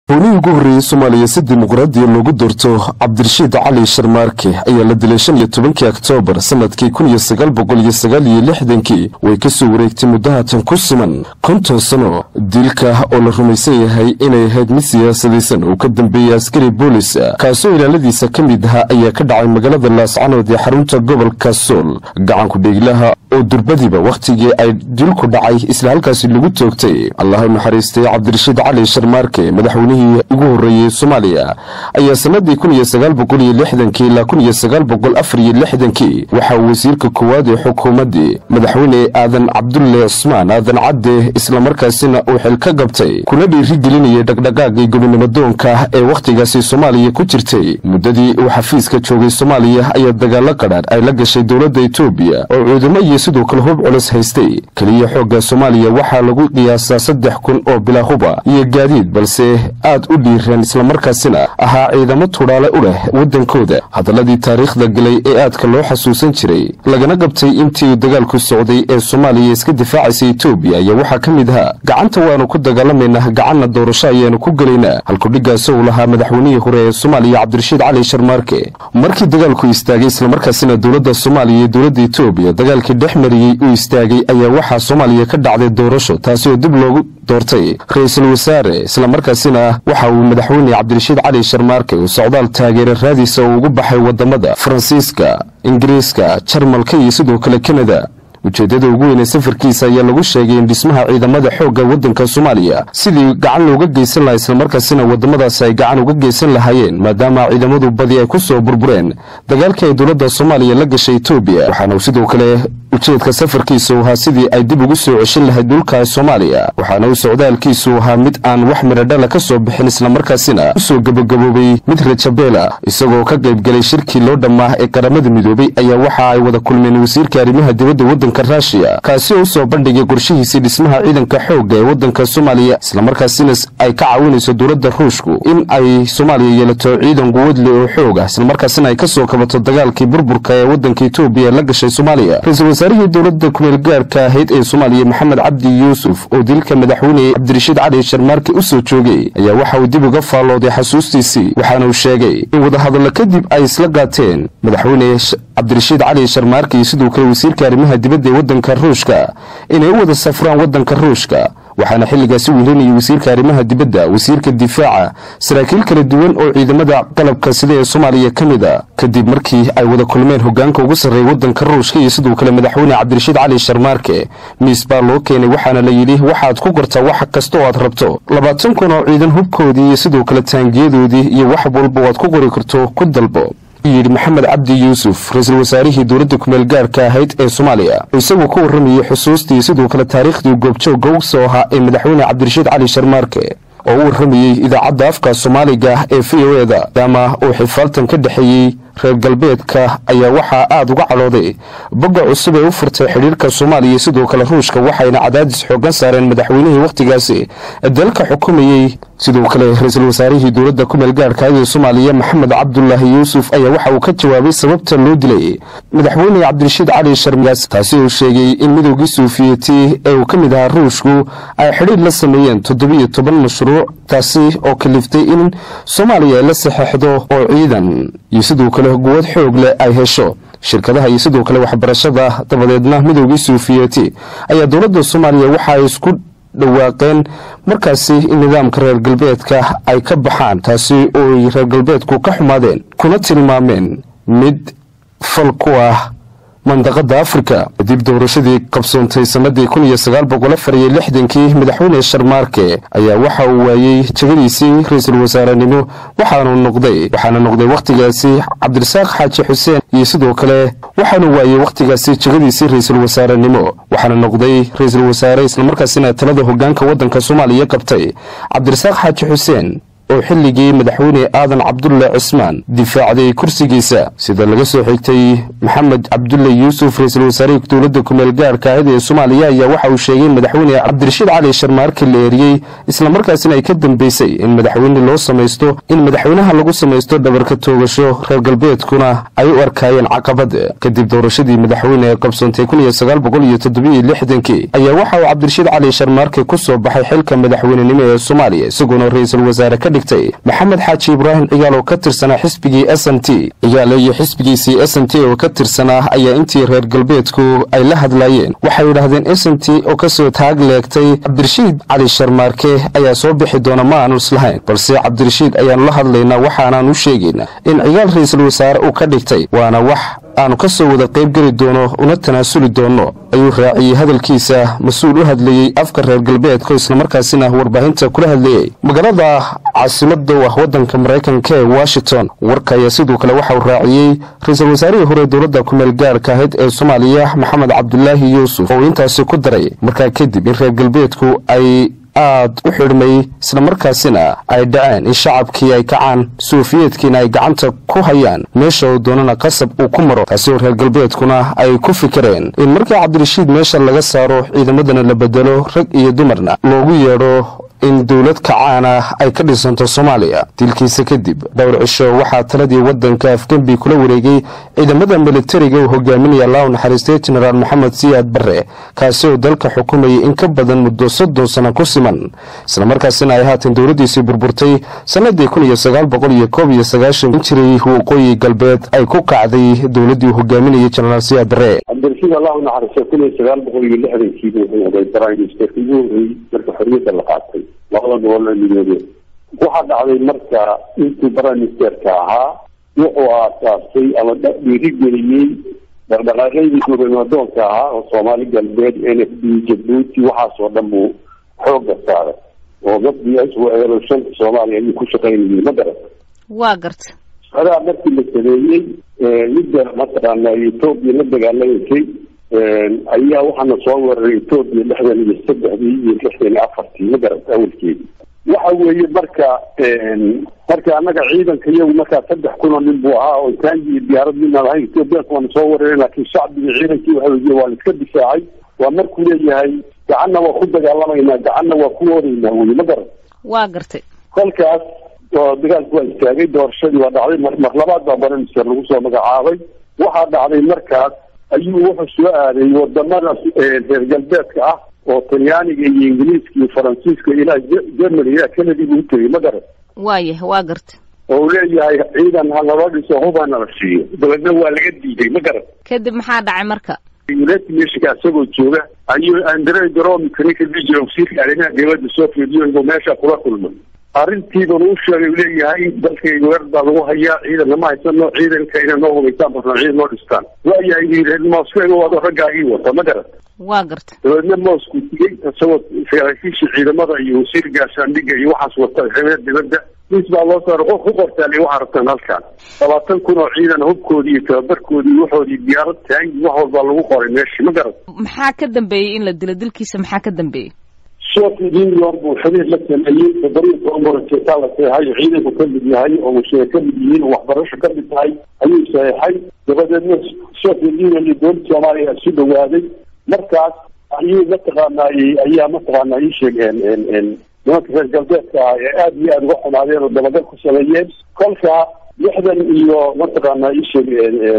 howlihii ugu horreeyey soomaaliya si dimuqraadiya loogu doorto cabdirashiid cali sharmaarke ayaa la dilay shan iyo tobankii oktoobar sanadkii kun iyo sagaal boqol iyo sagaal iyo lixdankii way ka soo wareegtay muddahatan ku siman konton sano dilka oo la rumaysan yahay inay ahayd mid siyaasadaysan oo ka dambeeyey askari boolis kaasoo ilaaladiisa ka mid ahaa ayaa ka dhacay magaalada laascanood ee xarunta gobolka sool gacanku dheeglaha oo durbadiba wakhtigii ay dilku dhacay isla halkaasi lagu toogtay allah u naxariistay cabdirashiid cali sharmaarke madaxweynihii ugu horreeyey soomaaliya ayaa sanadii kun iyo sagaal boqol iyo lixdankii ilaa kun iyo sagaal boqol afar iyo lixdankii waxaa wasiirka koowaad ee xukuumaddii madaxweyne aadan cabdulle cusmaan aadan cadde islamarkaasina uu xil ka gabtay kuna dhiirigelinayay dhaqdhaqaagii gobonimodoonka ee wakhtigaasi soomaaliya ku jirtay muddadii uu xafiiska joogay soomaaliya ayaa dagaalo qadhaadh ay la gashay dowladda etoobiya oo cuudamo iyo sidoo kale hub culus haystay keliya xoogga soomaaliya waxaa lagu qiyaasaa saddex kun oo bilaa huba iyo gaadiid balse aad u dhiireen islamarkaasina ahaa ciidamo tudhaale u leh waddankooda hadalladii taariikhda galay ee aadka loo xasuusan jiray lagana qabtay intii uu dagaalku socday ee soomaaliya iska difaacaysa etoobiya ayaa waxaa ka mid ahaa gacanta waannu ku dagaalamaynaa gacanna doorasho ayaanu ku gelaynaa halkudhiggaas uu lahaa madaxweynihii hore ee soomaaliya cabdirashiid cali sharmaarke markii dagaalku istaagay islamarkaasina dowladda soomaaliya iyo dowladda etoobiya dagaalkii dhex mariyey uu istaagay ayaa waxaa soomaaliya ka dhacday doorasho taasi oo dib loogu doortay ra-iisul wasaare islamarkaasina waxa uu madaxweyne cabdirashiid cali sharmaarke uu socdaal taageera raadiisa uu ugu baxay wadamada faransiiska ingiriiska jarmalka iyo sidoo kale kanada ujeeddada ugu weynee safarkiisa ayaa lagu sheegay in dhismaha ciidamada xoogga waddanka soomaaliya sidii gacan looga geysan lahaa islamarkaasina waddamadaasi ay gacan uga geysan lahaayeen maadaama ciidamadu badi ay ku soo burbureen dagaalkii ay dowladda soomaaliya la gashay etoobiya waxaana uu sidoo kale ujeedka safarkiisu ahaa sidii ay dib ugu soo ceshin lahayd dhulka soomaaliya waxaana uu socdaalkiisu ahaa mid aan wax miradhala ka soo bixin islamarkaasina u soo gabagaboobay mid rajabeela isagoo ka qaybgalay shirkii loo dhammaa ee qaramada midoobay ayaa waxa ay wada kulmeen wasiirka arrimaha dibadda waddanka ruushiya kaasi oo u soo bandhigay qorshihiisii dhismaha ciidanka xoogga ee waddanka soomaaliya islamarkaasina ay ka caawinayso dowladda ruushku in ay soomaaliya yeelato ciidan quwadle oo xoog ah islamarkaasina ay ka soo kabato dagaalkii burburka ee waddanka etoobiya la gashay soomaaliya wasaarihii dowladda kumeel gaarka ahayd ee soomaaliya maxamed cabdi yuusuf oo dilka madaxweyne cabdirashiid cali sharmaarke u soo joogay ayaa waxa uu dib uga faallooday xasuustiisii waxaana uu sheegay in wadahadallo kadib ay isla qaateen madaxweyne cabdirashiid cali sharmaarke iyo sidoo kale wasiirka arrimaha dibadda ee waddanka ruushka inay u wada safraan waddanka ruushka waxaana xilligaasi wehelinayay wasiirka arrimaha dibadda wasiirka difaaca saraakiil kala duwan oo ciidamada qalabka sida ee soomaaliya ka mid a kadib markii ay wada kulmeen hogaanka ugu sarreeya waddanka ruushka iyo sidoo kale madaxweyne cabdirashiid cali sharmaarke miis baa loo keenay waxaana la yidhi waxaad ku gartaa wax kasta oo aad rabto labaatan kun oo ciidan hubkoodii iyo sidoo kale taangiyadoodii iyo wax walba waad ku qori karto ku dalbo yidhi maxamed cabdi yuusuf ra-iisul wasaarihii dowladda kumeel gaarka ahayd ee soomaaliya oo isagoo ka warramayey xusuustii sidoo kale taariikhdii goobjoogga u soo ahaa ee madaxweyne cabdirashiid cali sharmaarke oo u warramayey idaacadda afka soomaaliga ee v o eda maadaama uu xifaaltan ka dhexeeyey reer galbeedka ayaa waxaa aad uga cadhooday bogga cusub ee u furtay xidhiirka soomaaliya sidoo kale ruushka waxayna cadaadis xoogan saareen madaxweynihii wakhtigaasi dalka xukumayey sidoo kale ra-iisul wasaarihii dowladda kumeel gaarhka ee soomaaliya maxamed cabdulaahi yuusuf ayaa waxa uu ka jawaabay sababta loo dilay madaxweyne cabdirashiid cali sharmigaas taasi oo sheegay in midoogii suufiyeti ee uu ka mid ahaa ruushku ay xidhiir la sameeyeen toddobiyo toban mashruuc taasi oo kaliftay in soomaaliya la saxeixdo oo ciidan iyo sidoo kale quwad xoog leh ay hesho shirkadaha iyo sidoo kale waxbarashada dabadeedna midoogii suufiyeti ayaa dowladda soomaaliya waxa ay isku dhawaaqeen markaasi in nidaamka reer galbeedka ay ka baxaan taasi oo ay reer galbeedku ka xumaadeen kuna tilmaameen mid fal ku ah mandaqada afrika kadib doorashadii qabsoontay sanadii kun iyo sagaal boqol afar iyo lixdankii madaxweyne sharmaarke ayaa waxa uu waayey jegadiisii ra-iisul wasaarenimo waxaanu noqday waxaana noqday wakhtigaasi cabdirasaaq xaaji xuseen iyo sidoo kale waxaanu waayey wakhtigaasi jegadiisii ra-iisul wasaarenimo waxaana noqday ra-iisul wasaare islamarkaasina talada hogaanka waddanka soomaaliya qabtay cabdirasaaq xaaji xuseen oo xilligii madaxweyne aadan cabdulle cismaan difaacday kursigiisa sida laga soo xigtay maxamed cabdulle yuusuf ra-iisul wasaarihii dowladda kumeel gaarka ahayd ee soomaaliya ayaa waxa uu sheegay in madaxweyne cabdirashiid cali sharmaarke la eeriyey islamarkaasina ay ka dambeysay in madaxweyne loo samaysto in madaxweynaha lagu samaysto dhabarka toogasho reer galbeedkuna ay u arkaayeen caqabad kadib doorashadii madaxweyne ee qabsoontay kun iyo sagaal boqol iyo toddobiyo lixdankii ayaa waxa uu cabdirashiid cali sharmaarke ku soo baxay xilka madaxweynenimo ee soomaaliya isagoona ra-iisul wasaare ka dhigtay maxamed xaaji ibraahim cigaal oo ka tirsanaa xisbigii s n t cigaale iyo xisbigiisii s n t oo ka tirsanaa ayaa intii reer galbeedku ay la hadlaayeen waxay yidhaahdeen s n t oo kasoo taag leegtay cabdirashiid cali sharmaarke ayaa soo bixi doona ma aanu islahayn balse cabdirashiid ayaanu la hadlaynaa waxaanaan u sheegaynaa in cigaal ra-iisul wasaare uu ka dhigtay waana wax aanu ka soo wada qayb geli doono una tanaasuli doono ayuu raaciyey hadalkiisa mas-uul u hadlayey afka reer galbeedka islamarkaasina warbaahinta kula hadlayey magaalada caasimada u ah waddanka maraykanka ee washington warka ayaa sidoo kale waxa uu raaciyey ra-iisul wasaarihii hore dowladda kumeel gaarka ahayd ee soomaaliya maxamed cabdulaahi yuusuf oo intaasi ku daray markaa kadib in reer galbeedku ay aad u xidhmay islamarkaasina ay dhaceen in shacabkii ay kacaan suufiyeedkiina ay gacanta ku hayaan meesha uu doonana qasab uu ku maro taasi oo reer galbeedkuna ay ku fikireen in markii cabdirashiid meesha laga saaro ciidamadana la bedelo rag iyo dumarna loogu yeedho in dowlad kacaana ay ka dhisanto soomaaliya dilkiisa kadib dhowr cisho waxaa taladii waddanka afgembi kula wareegay ciidamada militariga uu hogaaminaya allah u naxariistay jenaraal maxamed siyaad barre kaasi oo dalka xukumayay in ka badan muddo soddon sano ku siman islamarkaasina ay haatan dowladdiisii burburtay sannadii kun iyo sagaal boqol iyo koob iyo sagaashan jiray waqooyi galbeed ay ku kacday dowladdii uu hogaaminayay jenaraal siyaad barre cabdirashiid allah u naxariistay kun iyo sagaal boqol iyo lixdankiibu wuxuu noqday prime ministerka ugu horreeyey marka xorriyadda la qaatay labada gobol ee midoobeen waxaa dhacday marka intuu prime ministerka ahaa wuxuu aasaasay ama dhiirigeliyey dhaqdhaqaaqeydii gobanadoonka ahaa oo soomaali galbeed n f d jabuuti waxaasoo dhan buu xooga saaray oo dadii iswaeelo shanta soomaaliya ayuu ku shaqaynayay ma garata waa garta adaa markii la sameeyey midda mataqaana etoobiya la dagaalamasay ayaa waxaana soo weeraray etoobiya lixdan iyo saddexdii iyo lixdan iyo afartii ma garata awalkeedii waxa weeye marka marka annaga ciidanka iyagu markaa saddex kunoo nin buu ahaa oo taangi iyo diyaarad midna lahayn etoobiyaanka waana soo weerareen laakiin shacbigii ciidankii waxa weye waa la iska difaacay waa markuu leeyahay gacanna waa ku dagaalamaynaa gacanna waa ku oodaynaa weye ma garan waa gartay kolkaas oo dagaalku waa istaagay doorashadii waa dhacday mar mar labaad baa baramister lagu soo magacaabay waxaa dhacday markaas ayuu wuxuu soo aaday wadamada reer galbeedka ah oo talyaaniga iyo ingiriiska iyo faransiiska ilaa germany ilaa canada buu tegay ma garan waayah waa garta oo uu leeyahay ciidan ha naloo dhiso hubana la siiyo dabeedna waa laga diiday ma garan kadib maxaa dhacay marka united nationka isagoo jooga ayuu andre dromika ninka dhihi jira wasiirka arrimaha dowladda soviet union meesha kula kulmay arrintiibanu u sheegay leeyahay dalkayga weer baa lagu hayaa ciidanna ma haysano ciidanka inay noo hubaysaan basna ciidan noo dhistaan waayahay yii moscow wado raggaagii wata ma garan waa garta dabeedna moscow tigay isagoo saraakiisha ciidamada iyo wasiir gaashaandhiga iyo waxaas wata reer dibadda mis baa loo saara qof ku qortaale waxaa rabtaan halkaan labaatan kun oo ciidan hubkoodii iyo tababarkoodii iyo waxoodii diyaarad taangi wax walbaa lagu qoray meeshii ma garan maxaa ka dambeeyey in la dilo dilkiisa maxaa ka dambeeyey soviet union buu xiriir la sameeyey toddobiyo toban marajeetaa la saxeexay ciidanku ka mid yahay oo musheer ka mid yihiin oo waxbarasho ka mid tahay ayuu saxeexay dabadeedna soviet union iyo dowladda soomaaliya isu dhawaaday markaas ayuu mataqaanay ayaa mataqaana ii sheegeen nimanka reer galbeedka ah ee aada iyo aada uga xumaadeen oo dabagal ku sameeyeen kolka lixdan iyo mataqaana ii sheeg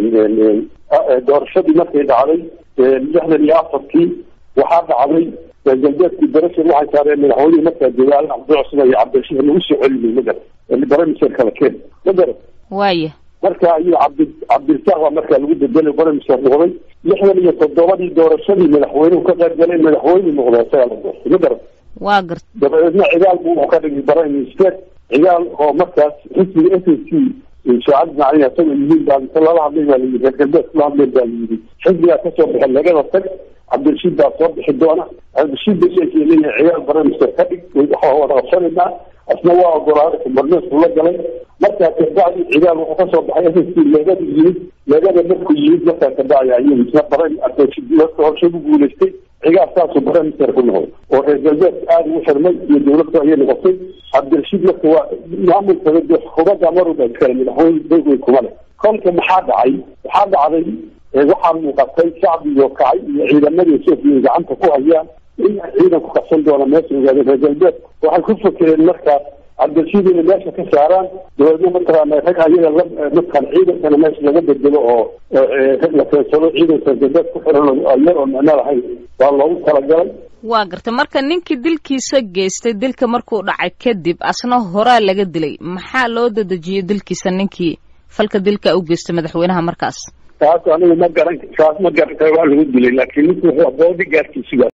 doorashadii markay dhacday lixdan iyo afartii waxaa dhacday reer galbeedkii darashan waxay saareen madaxweynihii markaa jooga al cabdicusman iyo cabdirashiid lagu soo celinay ma garan baramiser kala keen ma garan waaya marka ayuu cabdi cabdirasaaq baa markaa lagu bedelay baramiser noqday lixdan iyo toddobadii doorashadii madaxweynuhu ka qayb galay madaxweyne noqday isagaa la doortay ma garan waa garta dabadeedna cigaal buu wuxuu ka dhigay prime minister cigaal oo markaas xisbiga s n c shaacad macalin asagoo yihiin baa inta lala hadlay baa layidhi reer galbeed kula hadleen baa layidhi xisbigaa kasoo baxay lagada tag cabdirashiid baa soo bixi doona cabdirashiid basheekii leeyahay cigaal prime minister ka dhig waxaa wada qabsanaynaa asna waa ogolaaday kumarneesku la galay markaa kabacdi cigaal wuxuu kasoo baxay s n c leegada yimid leegada markuu yimid markaa kabacdi ayuu isna prime horshe ku guulaystay cigaal saasuu prime minister ku noqday oo reer galbeed aada ugu xirmay iyo dowladda ayay noqotay cabdirashiid marka waa maamulka xukuumadda maruba iskale madaxweyne dowey kuma leh kolka maxaa dhacay waxaa dhacday waxaa muuqatay shacbigoo kacay iyo ciidamadii sofiya gacanta ku hayaan in ciidanku qabsan doona meesha ogaadeen reer galbeed waxay ku fakereen markaas cabdirashiid inay meesha ka saaraan dabeedna mataqaana rag ayaga la mataqaan ciidankana meesha laga bedelo oo rag la keensado ciidanka reer galbeed ku xiran yar oo micno lahayn waa loogu talagalay waa gartay marka ninkii dilkiisa geystay dilka markuu dhacay kadib asna horaa laga dilay maxaa loo dadejiyey dilkiisa ninkii falka dilka u geystay madaxweynaha markaas taas anigu ma garan taas ma garan karo waa lagu dilay laakiin ninku wuxuu boodi gaarkiisuga